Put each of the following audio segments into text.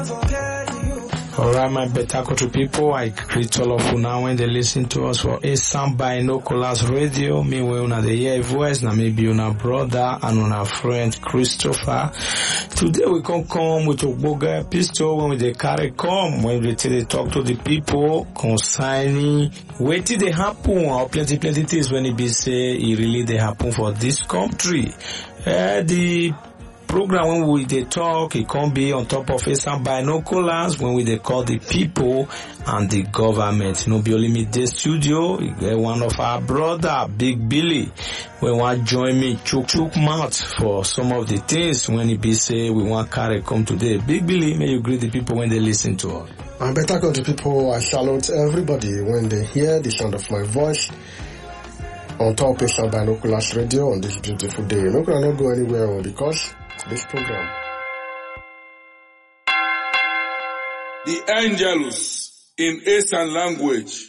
Alright, my better country people, I greet all of you now when they listen to us for a sound by Nocolas Radio. Me we una the hear voice, na maybe una brother and una friend Christopher. Today we can come with Ogboga pistol when we dey carry come, when we take dey talk to the people concerning wetin dey happen or plenty plenty things when e be say e really dey happen for this country. Uh, the program when we dey talk e come be on top of some binoculars when we dey call the people and the government no be only me dey studio e get one of our brother big billy wey wan join me chook chook mouth for some of the things when e be say we wan carry come today big billy may you greet the people when dey lis ten to us. My better country people, I salute everybody when they hear the sound of my voice on top of Binoculars Radio on this beautiful day. Make una not go anywhere oh, because this program. The Angelus in Eastern language.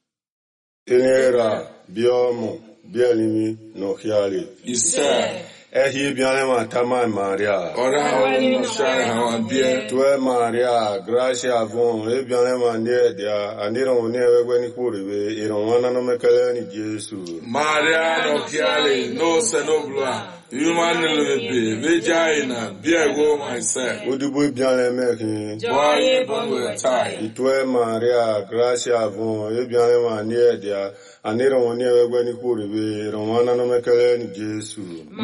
Tenera, biomo, bielimi, no hiali. Isa. Ehi bianema tama Maria. Ora hawa no share hawa bie. Tue Maria, gracia von, e bianema nie dia, anira one wewe ni kuribe, ironwana no mekele ni Jesu. Maria no kiale no senobla. Human lebe vagina biego myself. Udubu bianema ki. Boy bongo tai. Itue Maria, gracia von, e bianema nie dia, anira one wewe ni kuribe, ironwana no mekele ni Jesu.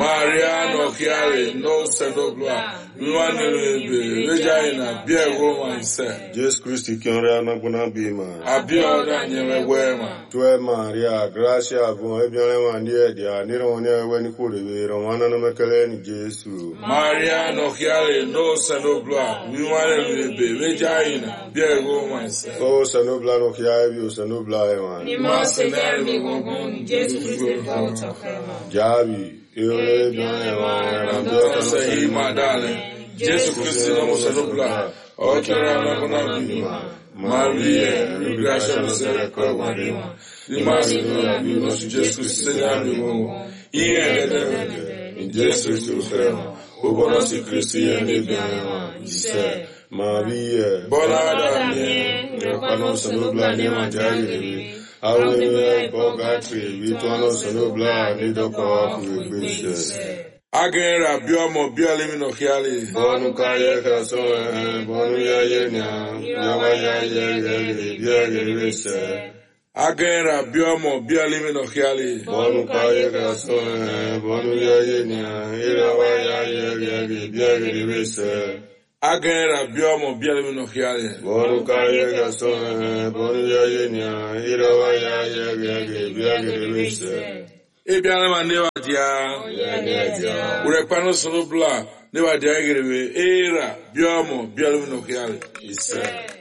Maria no kiale no senobla. Human lebe vagina biego myself. Jesu Christi kionre anagbona bima. Abioda nyewe wema. Tue Maria, gracia von, e bianema nie dia, anira one wewe ni kuribe, ironwana no mekele ni Jesu. Maria no kiale no senobla. Human lebe vagina biego myself. O sanubla no kia ebi o sanubla ewan. Ìmọ̀ ṣẹlẹ̀ mi gbọ̀ngàn ní Jésù Kristi fún ọ̀tọ̀fẹ́ wọn. Jabi, eore bian ewan, rambi Dọ́tọ̀ okan sẹ́yìn máa dálẹ̀. Jésù Kristi lọ́mọ sọ́dọ́gbà. Ọ̀kẹ́rẹ́ alákọ̀ọ́nà bímọ. Maria, rígbàṣẹ́ ló sẹ́rẹ̀ kọ́ ìwádìí wọn. Ní máa sì ní ọ̀bí lọ sí Jésù Kristi sẹ́yìn àmì wọn. Iye ẹ̀ẹ́dẹ́gbẹ̀rẹ̀ ní Jésù Kristi ò fẹ́ wọn. Ó bọ́lá sí Kristi yẹn ní ibi àwọn wọn. Ìṣẹ́. Maria, Bọ́lá dàbí Ìrọ̀pá náà sanubla ní wọn jáde rèé. Àwọn ènìyàn ẹ̀kọ́ gàtì, ìtọ́ náà sanubla ní dọ́kọ̀ ọkùnrin gbèsè. Agẹ́rẹ́ àbí ọmọ bí ọlẹ́mí nà kí á lè. Bọ́ọ̀nù káyé kẹsàn án, bọ́ọ̀nù yáyé ní à, yàwá yáyé rẹ̀ rè bí ẹ̀rẹ̀ rẹ̀ sẹ́. Agẹ́rẹ́ àbí ọmọ bí ọlẹ́mí nà kí á lè. Bọ́ọ̀nù káyé kẹsàn án, bọ́ọ̀nù yáyé ní à, yàwá yáyé rẹ̀ rè bí ẹ̀rẹ̀ rẹ̀ sẹ́. Agẹ́rẹ́ àbí ọmọ bí ọlẹ́mí nà kí á lè. Bọ́ọ̀nù káyé kẹsàn án, bọ́ọ̀nù yáyé ní à, yàwá yáyé rẹ̀ rè bí ẹ̀rẹ̀ rẹ̀ sẹ́. Ebi alẹ́ ma níwá di a. Wúrẹ́ panu sọ̀rọ̀ bla níwá di a yẹ gẹ̀rẹ́ wẹ̀ éèrà bí ọmọ bí ọlẹ́mí nà kí á lè. Ìsẹ́.